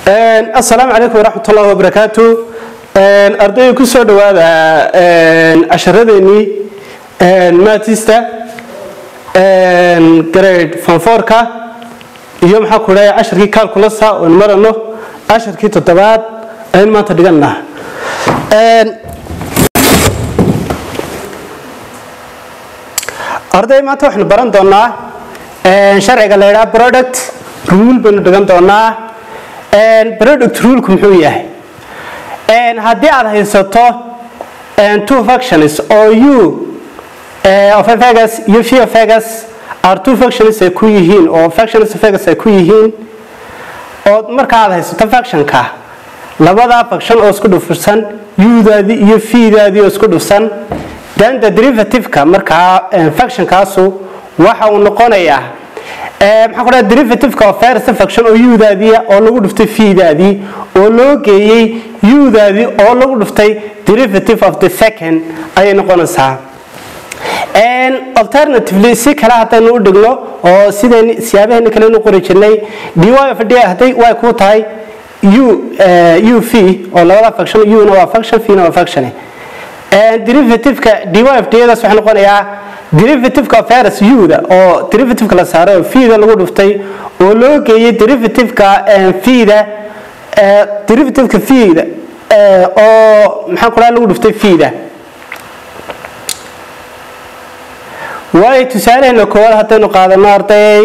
asalaamu calaykum waraxmat ullahi wabarakaatu ardayda ku soo dhawaada casharadeenii matista grade fonforka iyo maxaa ku dhahay casharkii calculasa oon marano casharkii toddobaad aynu maanta dhiganna arday maanta waxaynu baran doonaa sharciga la ydhaha product rule baynu dhigan doonaa product rulku muxuu yahay haddii aad haysato two factions oo u of vegas iyo v of vegas are two factions ay ku yihiin oo factions of vegas ay ku yihiin oo marka aad haysato factionka labadaa faction oo isku dhufsan u-daadii iyo v-daadii oo isku dhufsan then the derivative-ka markaa factionkaasu waxa uu noqonayaa maxaa ku dhaha derivative-ka of first faction oo u-daadiia oo lagu dhuftay v-daadii oo loo geeyey u-daadii oo lagu dhuftay derivative of the second ayay noqonaysaa alternatively si kale haddaynu u dhigno oo sideen siyaabaheeni kale inu qori jirnay dy of d hadday y ku tahay u u v oo labada faction u-na waa faction v-na waa faction derivative-ka dy of d-daas waxay noqonayaa derivative-ka first u-da oo derivative-ka la saaray oo v-da lagu dhuftay oo loo geeyey derivative-ka v-da derivative-ka v-da oo maxaan ku dhaha lagu dhuftay v-da waayo tusaalaheena koowaad haddaynu qaadano arday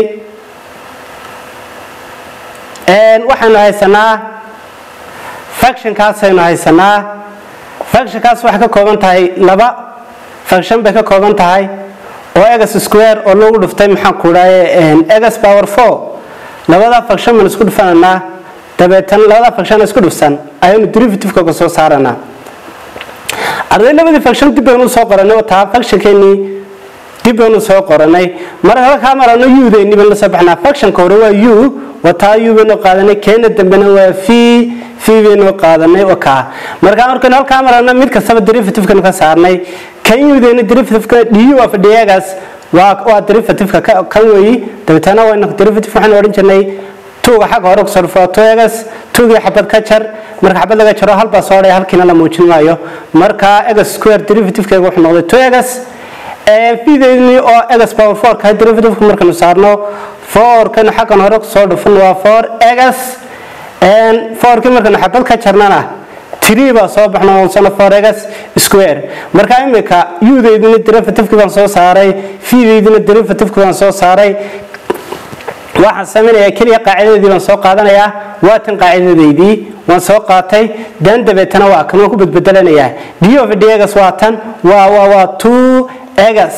waxaynu haysanaa factionkaasaynu haysanaa factionkaas waxay ka kooban tahay laba faction bay ka kooban tahay oo egas square oo lagu dhuftay maxaan ku dhahay egas power four labada faction baynu isku dhufananaa dabeetana labada faction isku dhufsan ayaynu derivative-kooga soo saaranaa arday labadii faction dib baynu soo qoranay oo taa factionkeenii dib baynu soo qoranay marka halkaa marano u-deenii baynu la soo baxnaa factionka hore waa u wataa u baynu qaadanay keena dambena waa v v baynu qaadanay oo kaa marka markaynu halkaa marano mid kastaba derivative-kanu ka saarnay kan u-deena derivative-ka du of dgas waa waa derivative-ka kan weeyi dabeetana waynu derivative waxaynu odhan jirnay tuuga xagga hore kusoo dhufo tuegas tuugii xabad ka jar marka xabad laga jaro halbaa soo dhaya halkiina la muujin maayo marka egas square derivative-keega wuxuu noqday tuegas fideedni oo egas power four ka derivative markaynu saarno fourkanu xaggan hore soo dhufan waa four egas fourkii markaynu xabad ka jarnana three baa soo baxno sano four egas square marka imika u-deydina derivative-kii baan soo saaray fideydina derivative-kii baan soo saaray waxaan samaynayaa keliya qaacidadeedii baan soo qaadanayaa waa tan qaacidadeydii waan soo qaatay dan dabeetana waa kan waan ku badbedelanayaa d of d egas waa tan waa waa waa two egas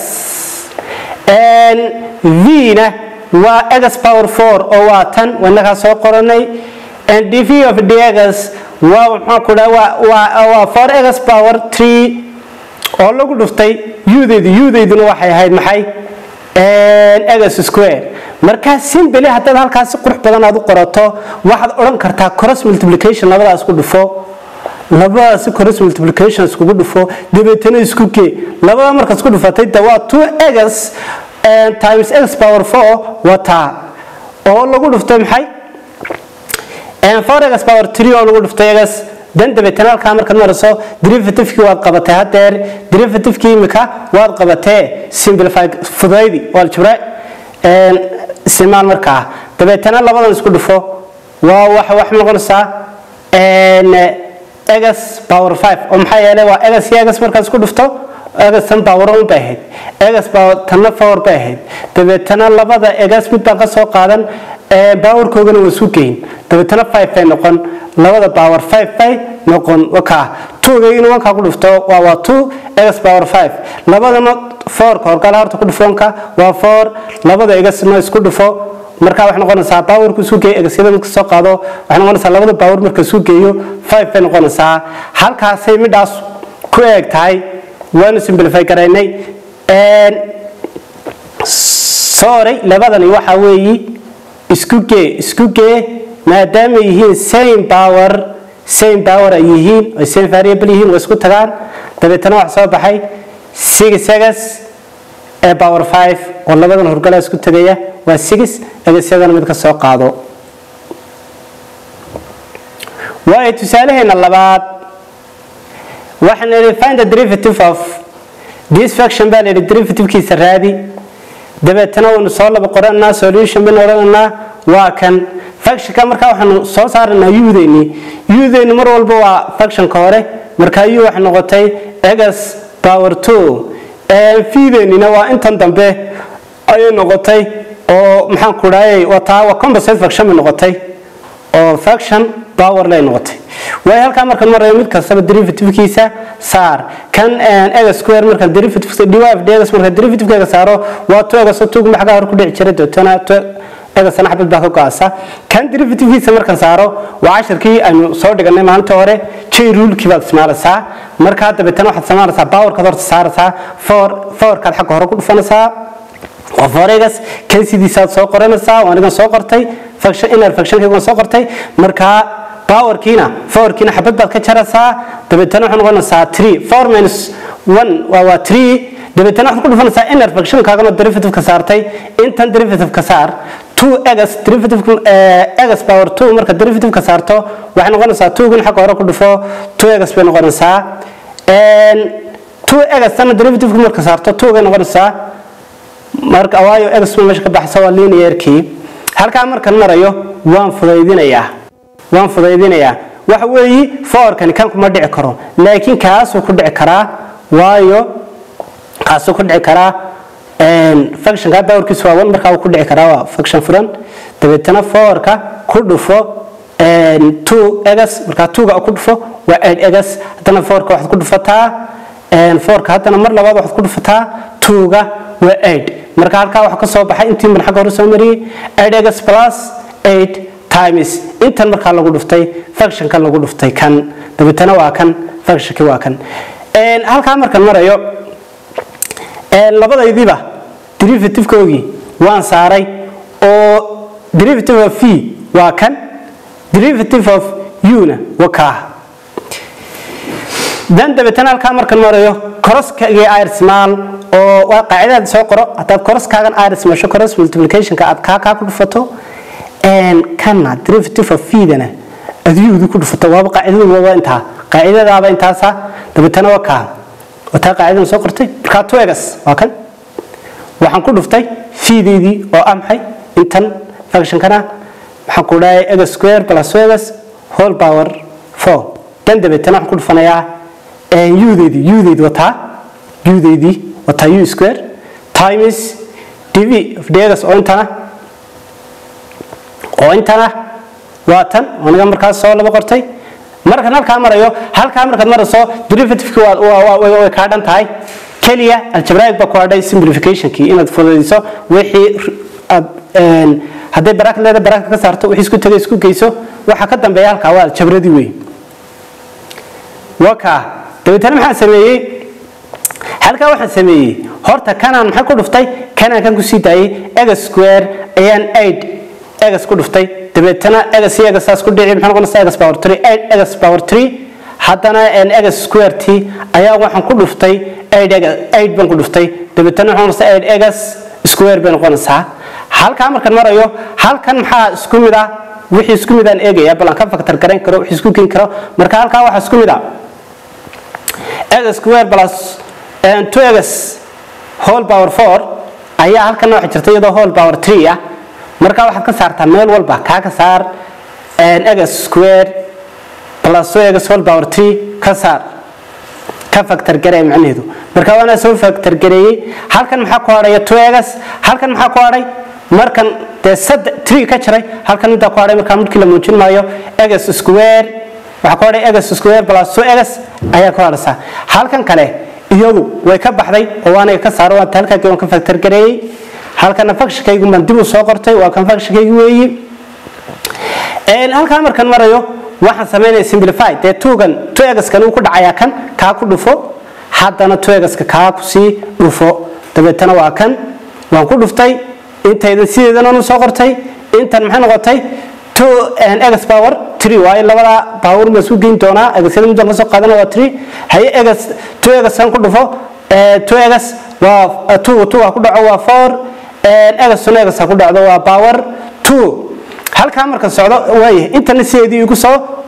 v-na waa egas power four oo waa tan wanagaa soo qoranay dv of d egas waa maxaa ku dhaha waa waa four egas power three oo lagu dhuftay u-deydu u-deyduna waxay ahayd maxay egas square markaa simbeli haddaad halkaasi qurux badan aad u qorato waxaad odhan kartaa cross multiplication labadaas ku dhufo labadaasi cross multiplication iskugu dhufo dabeetana isku gee labada markaad isku dhufatay de waa two egas times x power four wataa oo lagu dhuftay maxay four egas power three oo lagu dhuftay egas dan dabeetana halkaa markaad marayso derivative-kii waad qabatay haddeer derivative-kii imika waad qabatee simplify fudaydi waa aljabra isticmaal markaa dabeetana labadan isku dhufo waa waxa wax noqonaysaa egas power five oo maxaa yeelay waa egas iyo egas markaad isku dhufto egas tan power un bay ahayd egas power tanna power bay ahayd dabeetana labada egas mid baan ka soo qaadan powerkoogana waa isu geyn dabeetana five bay noqon labada power five bay noqon wakaa tuugayna wankaa ku dhufto waa waa two egas power five labadana fourka horgala horta ku dhufoonka waa four labada egasna isku dhufo markaa waxay noqonaysaa powerku isu geeyo egasyada marka soo qaado waxay noqonaysaa labada power marka isu geeyo five bay noqonaysaa halkaasay midhaas ku eeg tahay waanu simplify garaynay sorry labadani waxa weeyi isku gee isku gee maadaama yihiin same power same power ay yihiin ay same variable yihiin way isku tagaan dabeetana waxa soo baxay six egas ee power five oo labadan horgala isku tagaya waa six egasyadana mid ka soo qaado waayo tusaalaheena labaad waxaan idhi find the derivative of this function baa layidhi derivativekiisa raadi dabeetana waynu soo laba qoranaa solution baynu odhananaa waa kan functionka markaa waxaanu soo saaranaa udeyni udeyni mar walba waa functionka hore markaa u waxay noqotay egas power two fideynina waa intan dambe ayay noqotay oo maxaan ku dhaayay wataa waa composite function bay noqotay oo function power lay noqotay way halkaa markan marayo mid kastaba derivativekiisa saar kan ega square marka derivative derivative degas marka derivative saaro waa to ega soo tuug maxaa hor ku dhici jiray dootana to ega sana xabad baa ka go'aasa kan derivativekiisa markan saaro waa casharkii aynu soo dhiganay maalinta hore j rulekii baad isticmaalaysaa markaa dabeetana waxaad isticmaalaysaa powerkaad horta saaraysaa for forkaad xagga hore ku dhufanaysaa waa foregas kan sidiisaad soo qoranaysaa waa anigan soo qortay function inner functionkayga soo qortay markaa powerkiina fourkiina xabad baad ka jaraysaa dabeetana waxay noqonaysaa three four minus one waa waa three dabeetana waxaad ku dhufanaysaa inner functionkaagana derivative ka saartay intan derivative ka saar two egas derivative egas power two marka derivative ka saarto waxay noqonaysaa two-gin xagga hore ku dhufo two egas bay noqonaysaa two egas tana derivative marka saarto two-gay noqonaysaa marka waayo egas meesha ka baxsa waa linearkii halkaa markan marayo waan fudaydinayaa waan fudaydinayaa waxa weeyi foorkani kan kuma dhici karo laakiin kaasuu ku dhici karaa waayo kaasuu ku dhici karaa functionka powerkiisu waa one markaa uu ku dhici karaa waa function furan dabeetana foorka ku dhufo two egas markaa twoga ku dhufo waa eight egas haddana foorka waxaad ku dhufataa foorka haddana mar labaad waxaad ku dhufataa twoga waa eight marka halkaa waxa ka soo baxay intii mar xagga hore soo mariyey eight egas plus eight times intan markaa lagu dhuftay functionkan lagu dhuftay kan dabeetana waa kan functionki waa kan halkaa markan marayo labadaydiiba derivative-koogii waan saaray oo derivative of v waa kan derivative of u-na waa kaa dan dabeetana halkaa markan marayo koroskagii irsmaal oo waa qaacidaad soo qoro haddaad koroskaagan irs masho coros multiplicationka aad kaa kaa ku dhufato kana derivative of feedana adyuudi ku dhufato waaba qaacidadu waaba intaa qaacidadaaba intaasa dabeetana waa kaa wataa qaacidadan soo qortay markaa two egas waa kan waxaan ku dhuftay feedeydii oo ah maxay intan functionkana waxaan ku dhahay egas square plus two egas whole power four dan dabeetana waxaan ku dhufanayaa udeydii udeyd wataa udeydii wataa u square times dv of dgas oo intana oo intana waa tan aniga markaas soo laba qortay markan halkaa marayo halkaa markaad marayso derivativeki way kaa dhan tahay keliya aljabraic baa ku hadhay simplificationkii inaad fududayso wixii aad hadday baraak leeda baraaka ka saarto wixii isku tagay isku geyso waxa ka dambeeya halkaa waa aljabradii wey waa kaa dabeetana maxaan sameeyey halkaa waxaan sameeyey horta kanaan maxay ku dhuftay kanaan kan kusii daayey egas square ayaan aid egas ku dhuftay dabeetana egas iyo egasaas ku dhici maxay noqonaysaa egas power three eight egas power three haddana egas square t ayaa waxaan ku dhuftay eight egas eight baan ku dhuftay dabeetana waxay noqonaysaa eight egas square bay noqonaysaa halkaa markaan marayo halkan maxaa isku mid ah wixii isku mid aan eegaya bal aan ka faktar garayn karo wixii isku keeni karo marka halkaa waxaa isku mid ah egas square plus two egas whole power four ayaa halkan waxa jirta iyadoo whole power three ah markaa waxaad ka saartaa meel walba kaa ka saar egas square plus two egas whole power three ka saar ka factor garee macnaheedu marka waana soo factor gareeyey halkan maxaa ku hadhaya two egas halkan maxaa ku hadhay markan dee saddex three ka jiray halkan intaa ku hadhay markaa midkii la muujin maayo egas square waxaa ku hadhay egas square plus two egas ayaa ku hadhaysaa halkan kale iyadu way ka baxday oo waanaga ka saaro waanta halkaagii waan ka factor gareeyey halkana functionkaygu baan dib u soo qortay waa kan functionkaygu weeyi halkaa markan marayo waxaan samaynaya simplify dee tuugan two egaskan uu ku dhacayaa kan kaa ku dhufo haddana two egaska kaa kusii dhufo dabeetana waa kan waan ku dhuftay intaydan sideedan soo qortay intan maxay noqotay two egas power three waayo labada power ma isku geyn doonaa egasyada midaan kasoo qaadana waa three haye egas two egaskan ku dhufo two egas waa two two ku dhaco waa four egasuna egasa ku dhacdo waa power two halkaa marka socdo waayahay intana sideedii igu soo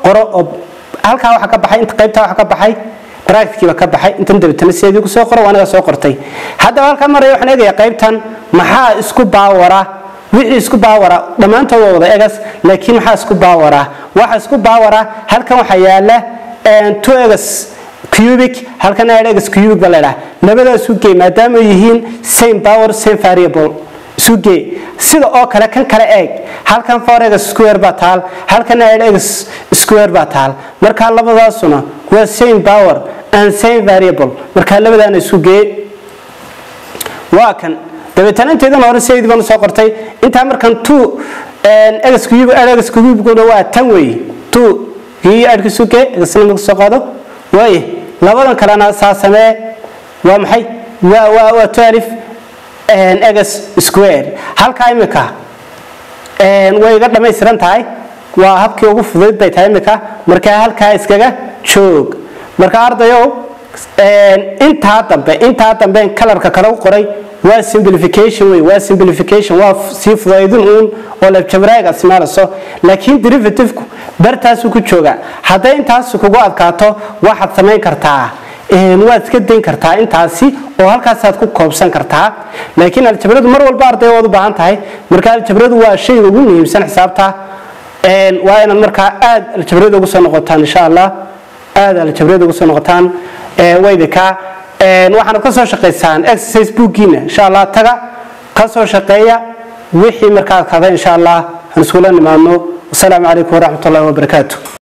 qoro oo halkaa waxa ka baxay inta qaybtaa waxa ka baxay bractkiiba ka baxay intan dabeetana sideedii ku soo qoro waa anaga soo qortay haddaba halkaa maraya waxaan eegayaa qaybtan maxaa isku baawara wixii isku baawara dhammaantood waa wada egas laakiin maxaa isku baawara waxa isku baawara halkan waxaa yaala two egas cubic halkan egas cubic ba leedhaha labadaas ugey maadaama yihiin same power same variable isugee sida oo kale kan kale eeg halkan four egas square baa taal halkan egas square baa taal markaa labadaasuna waa same power and same variable markaa labadaana isugee waa kan dabeetana inteedan hore sideedii baan soo qortay intaa markan two egas cube egas cubeguna waa tan weeye two kii adhka suge egasna marka soo qaado waaye labadan kalena saa samee waa maxay waa waa waa twelve egas square halkaa imika way iga dhammaystiran tahay waa habkii ugu fudayd bay tahay imika markaa halkaa iskaga joog marka ardayow intaa dambe intaa dambe kalarka kale u qoray waa simplification wey waa simplification waa sii fudaydin uun oo lebjabraaga ismaalayso laakiin derivative-ku bartaasuu ku jooga hadday intaas kugu adkaato waxaad samayn kartaa waad iska dayn kartaa intaasi oo halkaasaad ku koobsan kartaa laakiin aljabradu mar walba arday waad u baahan tahay marka aljabradu waa shayga ugu muhiimsan xisaabta waa inaad markaa aad aljabrada ugu soo noqotaan insha allah aad aljabrada ugu soo noqotaan waydika waxaanad ka soo shaqaysaan exercise bookgiina insha allah taga ka soo shaqeeya wixii markaa kada insha allah aan iskula nimaadno wasalaamu calaykum waraxmat ullahi wabarakaatu